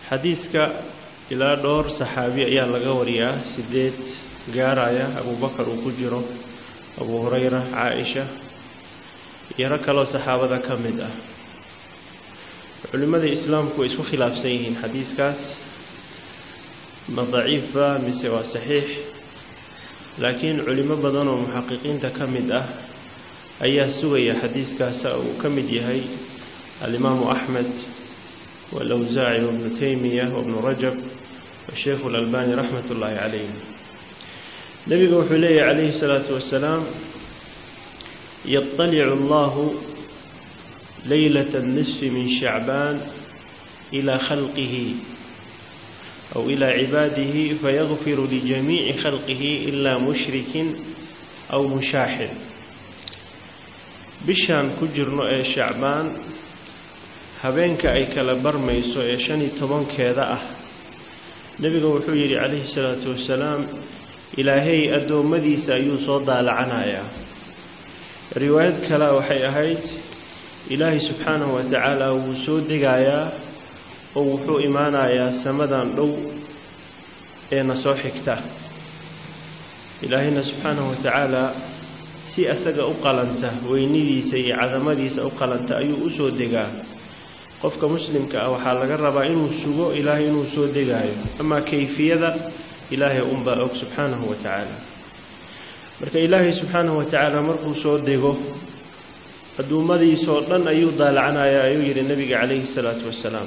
xadiiska ilaa dhowr saxaabi ayaa laga wariyaa sideed gaaraya abubakar uu ku jiro abu hurayra caa-isha iyo rag kaloo saxaabada ka mid ah culimmada islaamku way isku khilaafsan yihiin xadiiskaas ma daciifa mise waa saxiix laakiin culimo badan oo muxaqiqiinta ka mid ah ayaa sugaya xadiiskaasa uu ka mid yahay alimaamu axmed walawsaaci wabnu taymiya wabnu rajab washeikhu lalbani raxmat ullaahi calayh nebiga wuxuu leeyahy calayhi salaatu wasalaam yaطalicu allahu leylat اnnisfi min shacbaan ilaa khalqihi aw ilaa cibaadihi fayagfiru lijamiici khalqihi ilaa mushrikin aw mushaaxin bishaan ku jirno ee shacbaan habeenka ay kala barmayso ee shan iyo tobankeeda ah nebiga wuxuu yidhi calayhi salaatu wasalaam ilaahay addoommadiisa ayuu soo daalacanayaa riwaayad kale waxay ahayd ilaahay subxaanahu wa tacaala wuu soo degayaa oo wuxuu imaanayaa samadan dhow ee na soo xigta ilaahayna subxaanahu wa tacaala si asaga u qalanta weynidiisa iyo cadamadiisa u qalanta ayuu u soo degaa qofka muslimka ah waxaa laga rabaa inuu sugo ilaahay inuu soo degaayo amaa kayfiyada ilaahay unbaa og subxaanahu wa tacaala marka ilaahay subxaanahu wa tacaala markuu soo dego adduummadiisoo dhan ayuu daalacanayaa ayuu yidhi nebiga calayhi salaatu wasalaam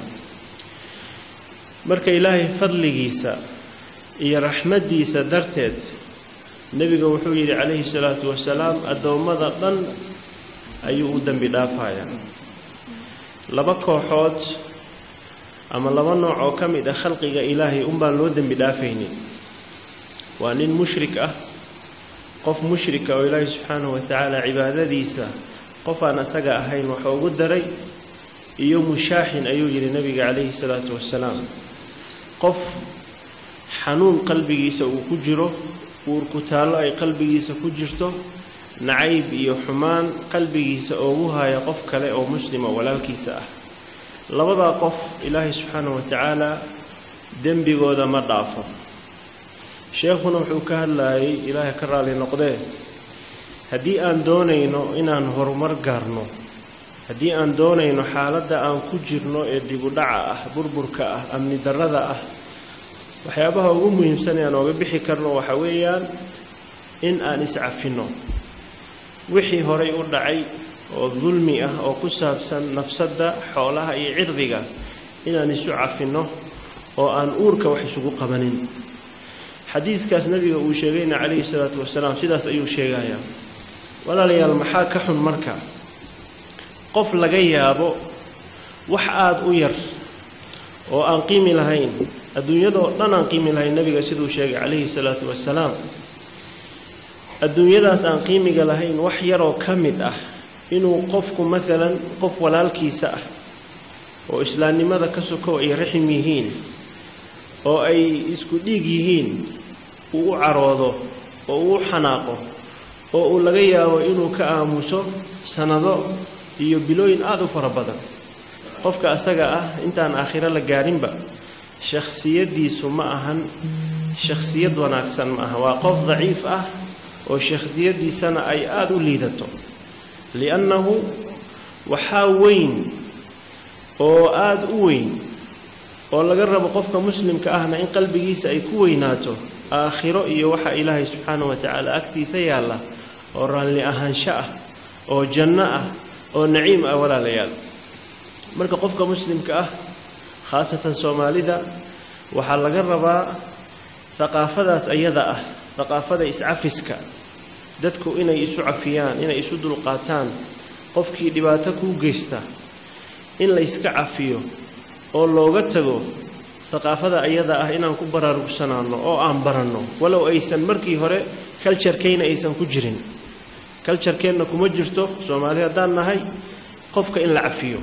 marka ilaahay fadligiisa iyo raxmaddiisa darteed nebiga wuxuu yidhi calayhi salaatu wasalaam addoommada dhan ayuu u dembi dhaafayaa laba kooxood ama laba nooc oo ka mid ah khalqiga ilaahay unbaan loo dembi dhaafaynin waa nin mushrik ah qof mushrika oo ilaahay subxaanahu wa tacaala cibaadadiisa qof aan asaga ahayn waxa ugu daray iyo mushaaxin ayuu yidhi nebiga calayhi salaatu wasalaam qof xanuun qalbigiisa uu ku jiro uurku taallo ay qalbigiisa ku jirto nacayb iyo xumaan qalbigiisa oogu haya qof kale oo muslima walaalkiisa ah labadaa qof ilaahay subxaanahu wa tacaala dembigooda ma dhaafo sheekhuna wuxuu ka hadlayay ilaahay ka raali noqdee haddii aan doonayno inaan horumar gaarno haddii aan doonayno xaaladda aan ku jirno ee dibudhaca ah burburka ah amni darrada ah waxyaabaha ugu muhiimsan ee aan ooga bixi karno waxa weeyaan in aan iscafinno wixii horay u dhacay oo dulmi ah oo ku saabsan nafsadda xoolaha iyo cirdiga inaan isu cafinno oo aan uurka wax isugu qabanin xadiiskaas nabiga uu sheegayna calayhi salaatu wasalaam sidaas ayuu sheegayaa walaalayaal maxaa ka xun marka qof laga yaabo wax aada u yar oo aan qiimi lahayn adduunyadoo dhan aan qiimi lahayn nabiga siduu sheegay calayhi salaatu wasalaam adduunyadaas aan qiimiga lahayn wax yaroo ka mid ah inuu qofku maalan qof walaalkiisa ah oo islaamnimada ka sokow ay raxim yihiin oo ay isku dhiig yihiin uu u caroodo oo uu u xanaaqo oo uu laga yaabo inuu ka aamuso sannado iyo bilooyin aada u fara badan qofka asaga ah intaan aakhiro la gaarinba shakhsiyaddiisu ma ahan shakhsiyad wanaagsan ma aha waa qof daciif ah oo shakhsiyaddiisana ay aada u liidato liannahu waxaa weyn oo aada u weyn oo laga rabo qofka muslimka ahna in qalbigiisa ay ku weynaato aakhiro iyo waxa ilaahay subxaanahu wa tacaala agtiisa yaalla oo raalli ahaansho ah oo janno ah oo naciim ah walaalayaal marka qofka muslimka ah khaasatan soomaalida waxaa laga rabaa haqaafadaas ayada ah haqaafada iscafiska dadku inay isu cafiyaan inay isu dulqaataan qofkii dhibaato kuu geysta in la yska cafiyo oo looga tago haqaafada ayada ah inaan ku baraarugsanaano oo aan baranno walow aysan markii hore kaljarkayna aysan ku jirin kaljarkeenna kuma jirto soomaali haddaan nahay qofka in la cafiyo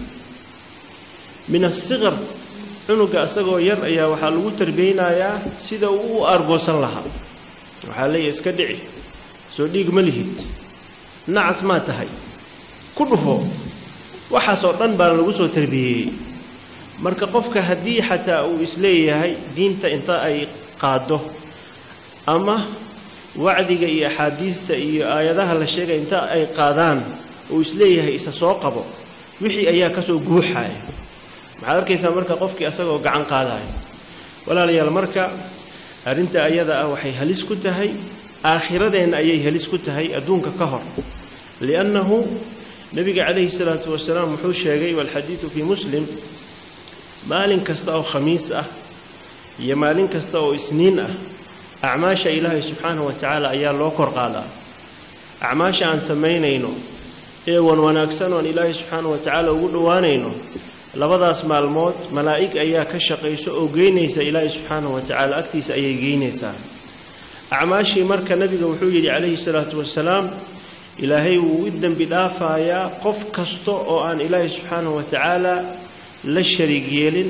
min asiqar cunuga isagoo yar ayaa waxaa lagu tarbiyeynayaa sida uu u aargoosan lahaa waxaa leeyahy iska dhici soo dhiig ma lihid nacas maa tahay ku dhufo waxaasoo dhan baa lagu soo tarbiyeeyey marka qofka haddii xataa uu isleeyahay diinta inta ay qaado ama wacdiga iyo axaadiista iyo aayadaha la sheegay inta ay qaadaan uu isleeyahay isa soo qabo wixii ayaa kasoo guuxaya maxaad arkaysaa marka qofkii asagoo gacan qaadaya walaalayaal marka arrinta ayada ah waxay halis ku tahay aakhiradeenna ayay halis ku tahay adduunka ka hor liannahu nebiga calayhi salaatu wasalaam wuxuu sheegay walxadiidu fii muslim maalin kasta oo khamiis ah iyo maalin kasta oo isniin ah acmaasha ilaahay subxaanahu wa tacaala ayaa loo kor qaadaa acmaasha aan samaynayno ee wan wanaagsan oon ilaahay subxaanahu wa tacaala ugu dhowaanayno labadaas maalmood malaa'ig ayaa ka shaqayso oo geynaysa ilaahay subxaanahu wa tacaala agtiisa ayay geynaysaa acmaashii marka nebiga wuxuu yidhi calayhi salaatu wasalaam ilaahay wuu u dembi dhaafayaa qof kasta oo aan ilaahay subxaanahu wa tacaala la shariig yeelin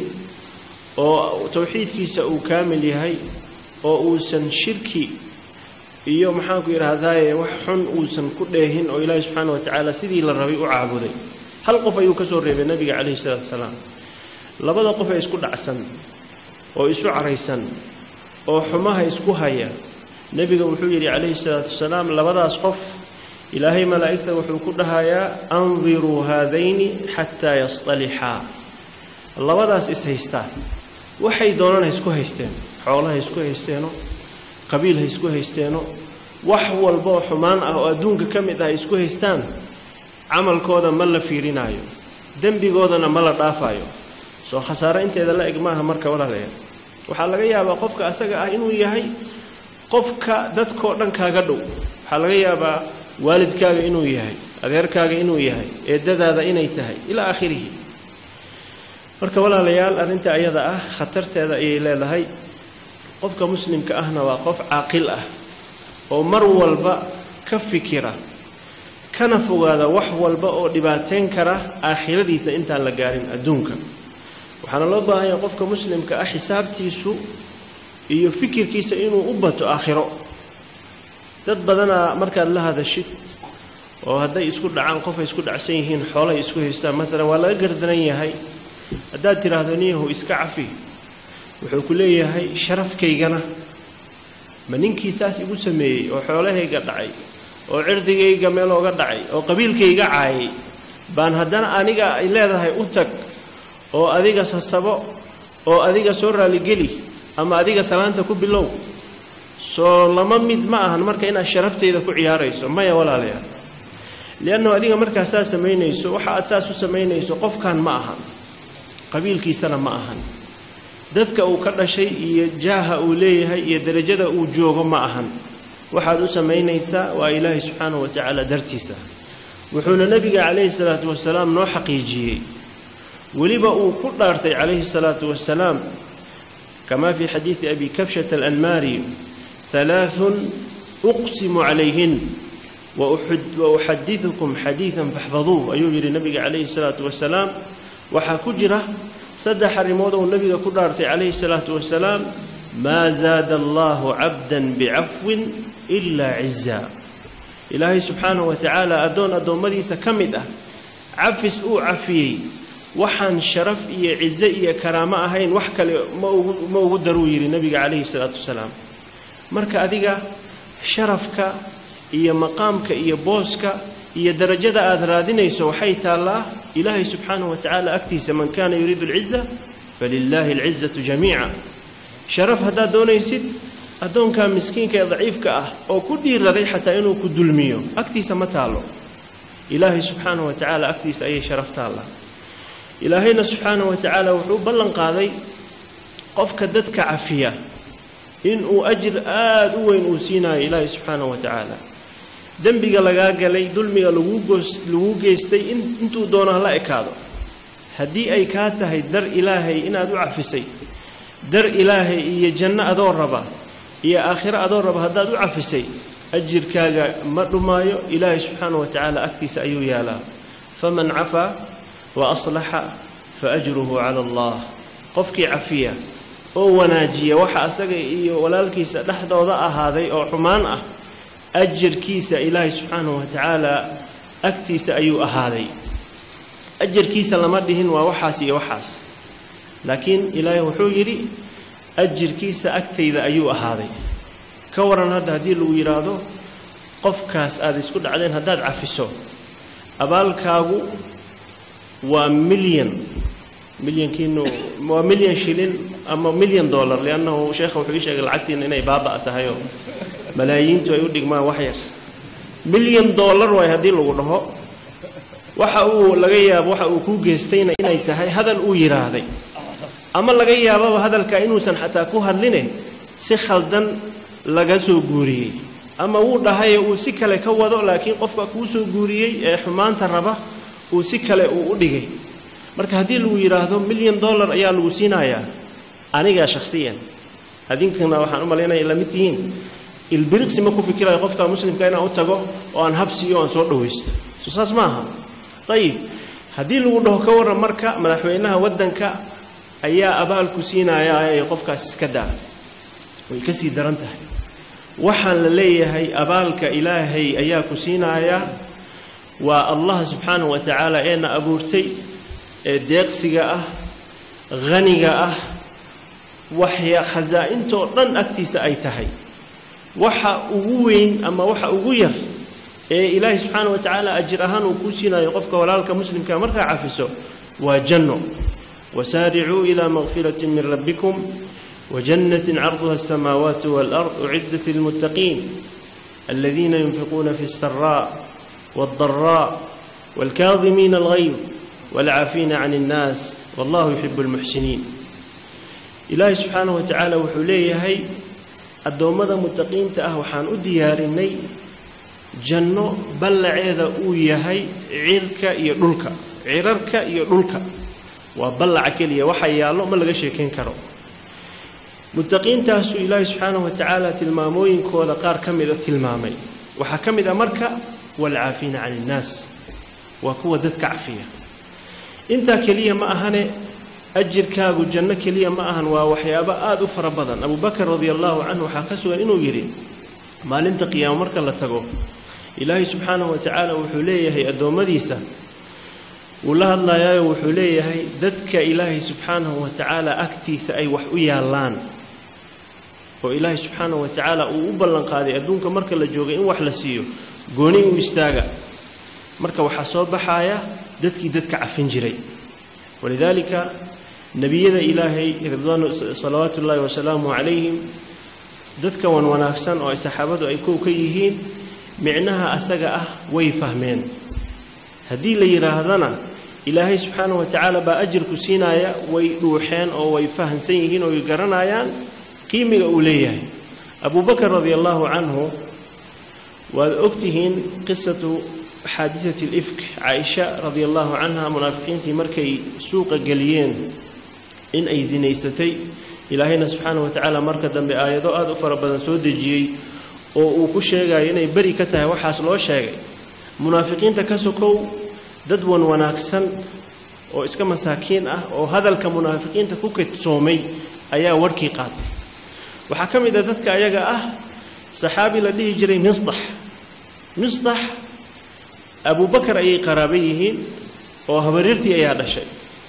oo towxiidkiisa uu kaamil yahay oo uusan shirki iyo maxaanku yidhaahdaaye wax xun uusan ku dheehin oo ilaahay subxaana wa tacaala sidii la rabay u caabuday hal qof ayuu ka soo reebay nebiga calayhi salaatu wasalaam labada qof ee isku dhacsan oo isu caraysan oo xumaha isku haya nebiga wuxuu yidhi calayhi salaatu wasalaam labadaas qof ilaahay malaa'igta wuxuu ku dhahayaa andiruu haadayni xataa yastalixaa labadaas is haystaa waxay doonaan ha isku haysteen xoolo ha isku haysteeno qabiil ha isku haysteeno wax walbaoo xumaan ah oo adduunka ka mid ah ay isku haystaan camalkooda ma la fiirinaayo dembigoodana ma la dhaafaayo soo khasaaro inteeda la eg maaha marka walaalayaal waxaa laga yaabaa qofka asaga ah inuu yahay qofka dadkoo dhan kaaga dhow waxaa laga yaabaa waalidkaaga inuu yahay adeerkaaga inuu yahay eedadaada inay tahay ilaa aakhirihi marka walaalayaal arrinta ayada ah khatarteeda ayay leedahay qofka muslimka ahna waa qof caaqil ah oo mar walba ka fikira kana fogaada wax walba oo dhibaateyn kara aakhiradiisa intaan la gaarin adduunka waxaana loo baahanya qofka muslimka ah xisaabtiisu iyo fikirkiisa inuu u bato aakhiro dad badanaa markaad la hadashid oo hadday isku dhacaan qof ay isku dhacsan yihiin xoolay isku haystaan maalan waa laga gardaran yahay haddaad tidhaahdo niyahu iska cafi wuxuu ku leeyahay sharafkaygana ma ninkii saas igu sameeyey oo xoolahayga dhacay oo cirdigayga meel ooga dhacay oo qabiilkayga caayay baan haddana aniga ay leedahay u tag oo adiga sasabo oo adiga soo raaligeli ama adiga salaanta ku bilow soo lama mid ma ahan marka inaad sharaftayda ku ciyaarayso maya walaalayaal liannahu adiga markaa saas samaynayso waxa aad saas u samaynayso qofkan ma ahan qabiilkiisana ma ahan dadka uu ka dhashay iyo jaaha uu leeyahay iyo derajada uu joogo ma ahan waxaad u samaynaysaa waa ilaahay subxaanahu wa tacaala dartiisa wuxuuna nebiga calayhi salaatu wasalaam noo xaqiijiyey weliba uu ku dhaartay calayhi salaatu wasalaam kamaa fii xadiidi abi kabshata alanmaari halaaثun uqsimu calayhin wa uxadidukum xadiidan faxfaduuh ayuu yidhi nebiga calayhi salaatu wasalaam waxaa ku jira saddex arrimood ou nebiga ku dhaartay calayhi salaatu wasalaam maa zaada allahu cabdan bicafwin ilaa ciza ilaahay subxaanahu wa tacaala addoon addoommadiisa ka mid ah cafis uu cafiyey waxaan sharaf iyo cize iyo karaamo ahayn wax kale ma ugu ma ugu daruu yidhi nebiga calayhi salaatu wasalaam marka adiga sharafka iyo maqaamka iyo booska iyo darajada aada raadinayso waxay taallaa ilaahay subxaanahu wa tacaala agtiisa man kaana yuriidu alciza falilaahi alcizatu jamiica sharaf haddaad doonaysid addoonkaa miskiinka ee daciifka ah oo ku dhiiraday xataa inuu ku dulmiyo agtiisa ma taallo ilaahay subxaanahu wa tacaala agtiisa ayay sharaf taallaa ilaahayna subxaanahu wa tacaala wuxuu ballan qaaday qofka dadka cafiya inuu ajir aada u weyn uu siinayo ilaahay subxaanahu wa tacaala dembiga lagaa galay dulmiga lagu goos lagu geystay in intuu doono hala ekaado haddii ay kaa tahay dar ilaahay inaad u cafisay dar ilaahay iyo janno adoo raba iyo aakhiro adoo raba haddaad u cafisay ajirkaaga ma dhumaayo ilaahay subxaanahu wa tacaala agtiisa ayuu yaalaa faman cafaa wa aslaxa fa ajruhu cala allah qofkii cafiya oo wanaajiya waxa asaga iyo walaalkiisa dhexdooda ahaaday oo xumaan ah ajarkiisa ilaahay subxaanahu wa tacaala agtiisa ayuu ahaaday ajarkiisa lama dhihin waa waxaas iyo waxaas laakiin ilaahay wuxuu yidhi ajirkiisa agtayda ayuu ahaaday ka waran hadda haddii lagu yidhaahdo qofkaas aada isku dhacdeen haddaad cafiso abaalkaagu waa milyan milyankiinu waa milyan shilin ama milyan dollar liannahu sheekha wuxuu ii sheegay lacagtiina inay baaba' tahayoo malaayiintu ay u dhigmaan wax yar milyan dollar waay haddii lagu dhaho waxa uu laga yaabo waxa uu kuu geystayna inay tahay hadal uu yidhaahday ama laga yaababa hadalka inuusan xataa ku hadline si khaldan laga soo guuriyey ama wuu dhahaye uu si kale ka wado laakiin qofka kuu soo guuriyey ee xumaanta raba uu si kale uu u dhigay marka haddii lagu yidhaahdo milyan dollar ayaa lagu siinayaa anigaa shakhsiyan adinkana waxaan u malaynaya la mid tihiin ilbiriqsi ma ku fikirayo qofka muslimka inaan u tago oo aan habsiiyo aan soo dhawaysto soo saas maaha ayib haddii lagu dhaho ka warran marka madaxweynaha waddanka ayaa abaalku siinayaa ee qofkaas iska daa way ka sii daran tahay waxaan la leeyahay abaalka ilaahay ayaa ku siinayaa waa allah subxaanahu wa tacaala eena abuurtay ee deeqsiga ah haniga ah waxya khasaa'intoo dhan agtiisa ay tahay waxa ugu weyn ama waxa ugu yar ee ilaahay subxaana wa tacaala ajir ahaan uu kuu siinayo qofka walaalka muslimka markaa cafiso waa janno wasaaricuu ilaa makfirati min rabbikum وجنة عرضها السماوات والأرض أعدت للمتقين الذين ينفقون في السراء والضراء والكاظمين الغيظ والعافين عن الناس والله يحب المحسنين إلهي سبحانه وتعالى وحليه هي الدومة متقين تأه وحان أديارني جنة بل عيذا أويهي عيرك يدلك عيرك يدلك وبلع كلية وحيالو ما لغا شيكين كرو muttaqiintaasuu ilaahay subxaanahu wa tacaala tilmaamooyinkooda qaar ka mida tilmaamay waxaa ka mid a marka waalcaafiina cani innaas waa kuwa dadka cafiya intaa keliya ma ahane ajirkaagu janno keliya ma ahan waa waxyaabo aada u fara badan abubakar radia allaahu canhu waxaa ka sugan inuu yidhi maalinta qiyaamo marka la tago ilaahay subxaanahu wa tacaala wuxuu leeyahay addoommadiisa wuu la hadlayaayo wuxuu leeyahay dadka ilaahay subxaanahu wa tacaala agtiisa ay wax u yaallaan oo ilaahay subxaanahu wa tacaala uu u ballanqaaday adduunka marka la joogay in wax la siiyo gooni u istaaga marka waxaa soo baxaaya dadkii dadka cafin jiray walidaalika nebiyada ilaahay ridwaan salawaatu ullaahi wasalaamu calayhim dadka wan wanaagsan oo ay saxaabadu ay kow ka yihiin micnaha asaga ah way fahmeen haddii la yidhaahdana ilaahay subxaanahu wa tacaala baa ajirku siinaaya way dhuuxeen oo way fahamsan yihiin oo way garanayaan qiimiga uu leeyahay abubakar radia allaahu canhu waad ogtihiin qisatu xaadisati alifk caaisha radia allaahu canha munaafiqiintii markay suuqa geliyeen in ay sinaysatay ilaahayna subxaanahu wa tacaala marka dambe aayado aada u fara badan soo dejiyey oo uu ku sheegayo inay beri ka tahay waxaas loo sheegay munaafiqiinta ka sokow dad wan wanaagsan oo iska masaakiin ah oo hadalka munaafiqiinta ku kedsoomay ayaa warkii qaatay waxaa ka mid ah dadka ayaga ah saxaabi la dhihi jiray misdax misdax abubakar ayay qaraabo yihiin oo habaryartii ayaa dhashay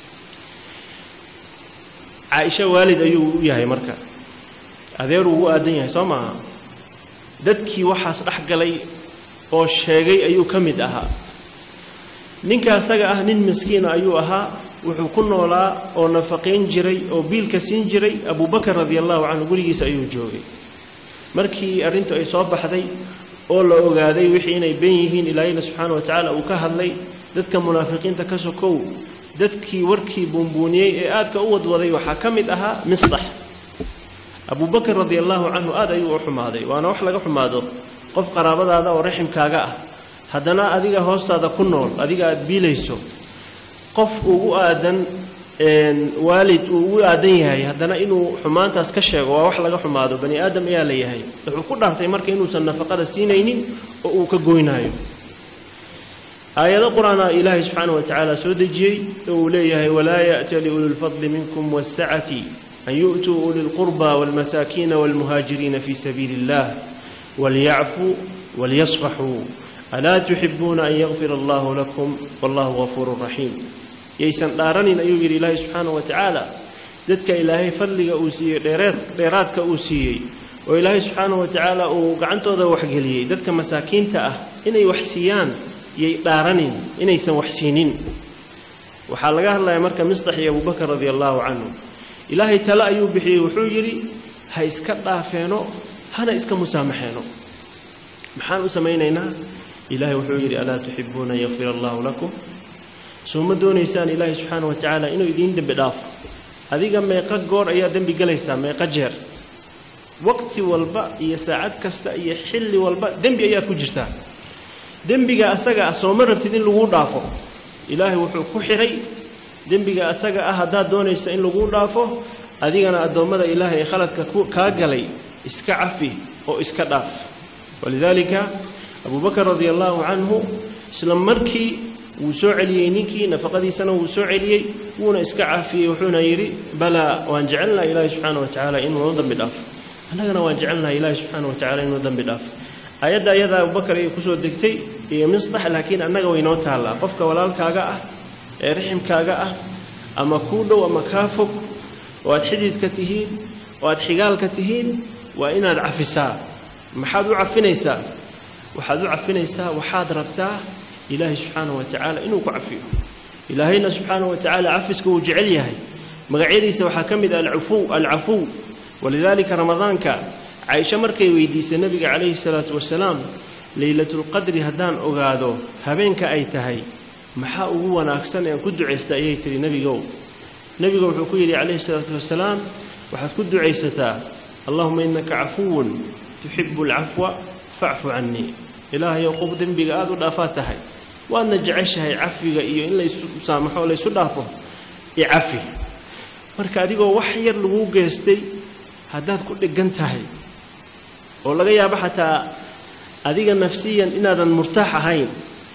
caaisha waalid ayuu u yahay marka adeeruu ugu aadan yahay soo maaha dadkii waxaas dhex galay oo sheegay ayuu ka mid ahaa ninka asaga ah nin miskiina ayuu ahaa wuxuu ku noolaa oo nafaqayn jiray oo biilka siin jiray abubakar radia allahu canhu gurigiisa ayuu joogay markii arrintu ay soo baxday oo la ogaaday wixii inay ben yihiin ilaahayna subxaana wa tacaala uu ka hadlay dadka munaafiqiinta ka sokow dadkii warkii buunbuuniyey ee aadka u wadwaday waxaa ka mid ahaa misdax abubakar radia allahu canhu aad ayuu u xumaaday waana wax laga xumaado qof qaraabadaada oo raximkaaga ah haddana adiga hoostaada ku nool adiga aada biilayso qof ugu aadan waalid uu ugu aadan yahay haddana inuu xumaantaas ka sheego waa wax laga xumaado bani aadam ayaa la yahay wuxuu ku dhaartay marka inuusan nafaqada siinaynin oo uu ka goynaayo aayado qur-aana ilaahay subxaana wa tacaala soo dejiyey oo uu leeyahay walaa ya'tali ulilfadli minkum waasacati an yu'tuu uli lqurba waalmasaakiina waalmuhaajiriina fii sabiili illah walyacfuu walyasfaxuu alaa tuxibuuna an yakfir allahu lakum wallahu gafuuru raxiim yaysan dhaaranin ayuu yidhi ilaahay subxaana wa tacaala dadka ilaahay fadliga uu siiyey dheereed dheeraadka uu siiyey oo ilaahay subxaanahu wa tacaala uu gacantooda waxgeliyey dadka masaakiinta ah inay wax siiyaan yay dhaaranin inaysan wax siinin waxaa laga hadlaya marka mistax iyo abubakar radia allaahu canhu ilaahay tale ayuu bixiyey wuxuu yidhi ha iska dhaafeeno hana iska musaamaxeeno maxaan u samaynaynaa ilaahay wuxuu yidhi alaa tuxibuuna an yakfir allaahu lakum soo ma doonaysaan ilaahay subxaana wa tacaala inuu idiin dembi dhaafo adiga meeqa goor ayaa dembi gelaysaa meeqa jeer waqti walba iyo saacad kasta iyo xilli walba dembi ayaad ku jirtaa dembiga asaga ah sooma rabtid in laguu dhaafo ilaahay wuxuu ku xidhay dembiga asaga ah haddaad doonaysa in laguu dhaafo adigana addoommada ilaahay ee khaladka kaa galay iska cafi oo iska dhaaf walidaalika abubakar radia allaahu canhu isla markii wuu soo celiyey ninkii nafaqadiisana wuu soo celiyey wuuna iska caafiyey wuxuuna yidhi balaa waan jecelnaha ilaahi subxaana wa tacaala inuu noo dambi dhaafo annagana waan jecelnahay ilaahi subxaana wa tacala inuu dambi dhaafo aayadda ayadaa abubakar ayay kusoo degtay iyo misdax laakiin annaga waynoo taallaa qofka walaalkaaga ah ee riximkaaga ah ama kuu dhow ama kaa fog oo aad xididka tihiin oo aad xigaalka tihiin waa inaad cafisaa maxaad u cafinaysaa waxaad u cafinaysaa waxaad rabtaa ilaahay subxaanahu wa tacaala inuu ku cafiyo ilaahayna subxaanahu wa tacaala cafiska wuu jecel yahay magacyadiisa waxaa ka mid ah alcafuw alcafuw walidaalika ramadaanka caaisho markay weydiisay nebiga calayhi salaatu wasalaam leylatulqadri haddaan ogaado habeenka ay tahay maxaa ugu wanaagsan ean ku ducaysta ayay tihi nebigow nebiga wuxuu ku yidhi calayhi salaatu wasalaam waxaad ku ducaysataa allahuma innaka cafuwun tuxibu alcafwa facfu cannii ilaahayow qof dembiga aada u dhaafaad tahay waadna jeceshahay cafiga iyo in laysu saamaxo laysu dhaafo icafi marka adigoo wax yar laguu geestay haddaad ku dheggan tahay oo laga yaabo xataa adiga nafsiyan inaadan murtaax ahayn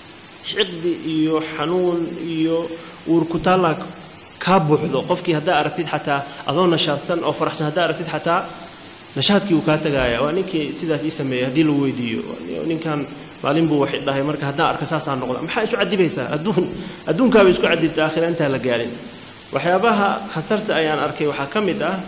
xiqdi iyo xanuun iyo uurkutaalla kaa buuxdo qofkii haddaa aragtid xataa adoo nashaadsan oo faraxsan haddaa aragtid xataa nashaadkii uu kaa tagaaya waa ninkii sidaas ii sameeyey haddii la weydiiyo ninkan maalin buu wax dhahay marka haddaan arka saasaa noqda maxaa isu cadibaysaa adduun adduunkaabay isku cadibta aakhira intaan la gaarin waxyaabaha khatarta ayaan arkay waxaa ka mid ah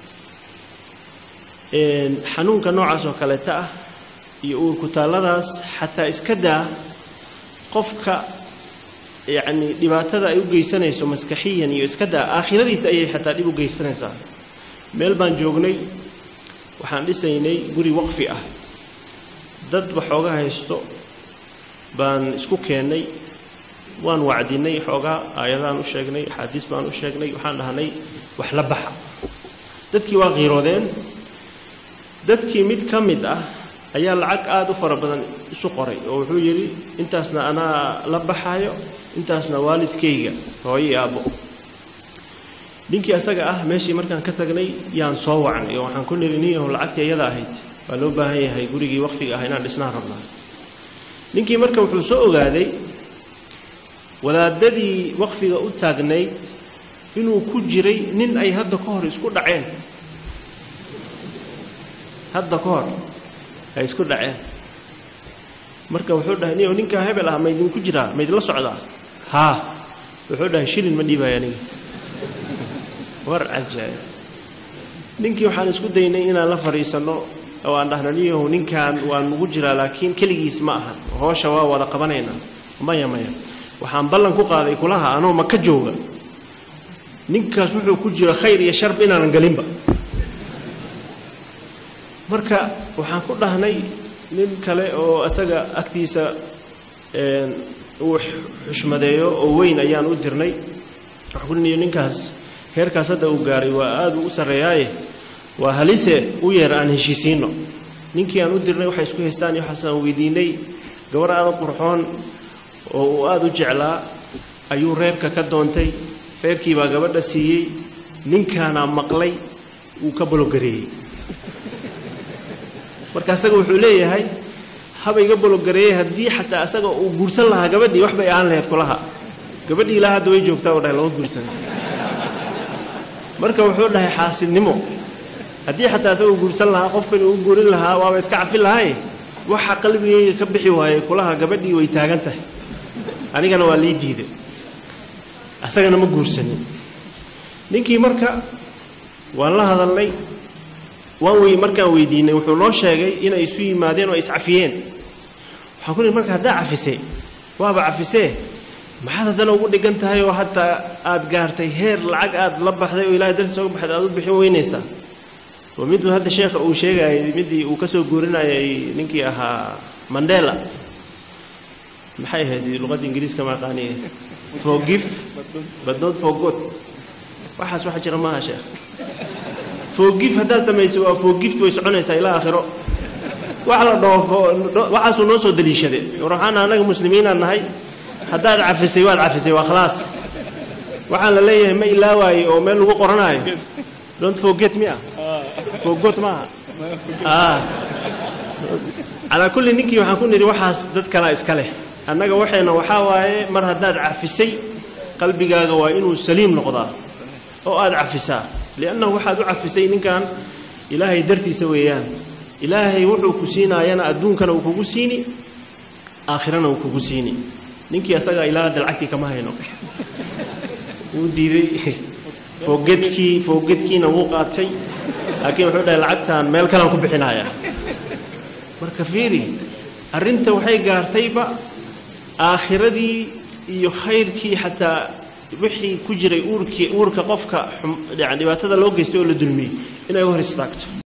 xanuunka noocaas oo kaleeta ah iyo uurkutaalladaas xataa iska daa qofka yacni dhibaatada ay u geysanayso maskaxiyan iyo iska daa aakhiradiisa ayay xataa dhib u geysanaysaa meel baan joognay waxaan dhisaynay guri waqfi ah dad waxooga haysto baan isku keennay waan wacdinay xoogaa aayadaan u sheegnay axaadiis baan u sheegnay waxaan dhahnay wax la baxa dadkii waa qiiroodeen dadkii mid ka mid ah ayaa lacag aada u fara badan isu qoray oo wuxuu yidhi intaasna anaa la baxaayo intaasna waalidkayga hooyo iyo aabbo ninkii asaga ah meeshii markaan ka tagnay yaan soo wacnay oo waxaan ku niri niyahu lacagtii iyada ahayd waa loo baahan yahay gurigii waqfiga ah inaan dhisnaan rabnaa ninkii marka wuxuu soo ogaaday wadaadadii waqfiga u taagnayd inuu ku jiray nin ay hadda ka hor isku dhaceen hadda ka hor ay isku dhaceen marka wuxuu dhahay niyo ninkaa hebel ah maydinku jiraa maydinla socdaa haa wuxuu dhahay shilin ma dhiibaya aniga war cajaa'ib ninkii waxaan isku daynay inaan la fadhiisanno oo aan dhahno niyahow ninkan waa nugu jiraa laakiin keligiis ma aha hoosha waa wada qabanaynaa maya maya waxaan ballan ku qaaday kulaha anoo maka jooga ninkaas wuxuu ku jiro khayr iyo sharb inaanan gelinba marka waxaan ku dhahnay nin kale oo isaga agtiisa uu xushmadeeyo oo weyn ayaan u dirnay waxaan ku niyo ninkaas heerkaas hadda uu gaaray waa aada u sarreeyaaye waa halise u yeer aan heshiisiinno ninkii aan u dirnay waxay isku haystaan iyo waxaasaan weydiinay gabar aada qurxoon oo uu aada u jeclaa ayuu reerka ka doontay reerkii baa gabadha siiyey ninkaanaa maqlay wuu ka balogareeyey marka asaga wuxuu leeyahay haba iga balogareeyey haddii xataa asaga uu guursan lahaa gabadhii wax bay aan lahayd kulaha gabadhii ilaa hadda way joogtaa oo dhahay lama guursan marka wuxuu dhahay xaasidnimo haddii xataa asaga uu guursan lahaa qofkan uu guurin lahaa waaba iska cafin lahay waxa qalbigayga ka bixi waayey kulaha gabadhii way taagan tahay anigana waa lii diiday asagana ma guursanin ninkii marka waan la hadalnay waan wey markaan weydiinay wuxuu noo sheegay inay isu yimaadeen oo ay iscafiyeen waxaan ku nihi marka haddaa cafisay waaba cafisee maxaad haddana ugu dhigan tahay oo hataa aad gaartay heer lacag aad la baxday oo ilahay dartiisa uga baxday aad u bixin weynaysaa waa miduu hadda sheekha uu sheegayay midii uu ka soo guurinayay ninkii ahaa mandela maxay ahayd luqadda ingiriiska ma aqaaniye forgive but not forgot waxaas waxa jira maaha sheekh forgive haddaad samayso waa forgift way soconaysaa ilaa aakhiro wax la dhoofo waxaasuu noo soo daliishaday waxaana annaga muslimiinaan nahay haddaad cafisay waad cafisay waa khalaas waxaan la leeyahay ma ilaawaaye oo meel lagu qoranaayo don't forget me ah forgot maaha ah calaa kulli ninkii waxaan ku nidhi waxaas dad kalaa iska leh annaga waxayna waxaa waaye mar haddaad cafisay qalbigaaga waa inuu saliim noqdaa oo aad cafisaa liannahu waxaad u cafisay ninkan ilaahay dartiisa weeyaan ilaahay wuxuu ku siinaayana adduunkana uu kugu siini aakhirana uu kugu siini ninkii asagaa ilaa hadda lacagtii kama hayno wuu diiday foogedkii foogedkiina wuu qaatay laakiin wuxuu dhahay lacagtaan meel kalaan ku bixinaya marka fiiri arrinta waxay gaartayba aakhiradii iyo khayrkii xataa wixii ku jiray uurkii uurka qofka yani dhibaatada loo geystay oo la dulmiyey inay u hor istaagto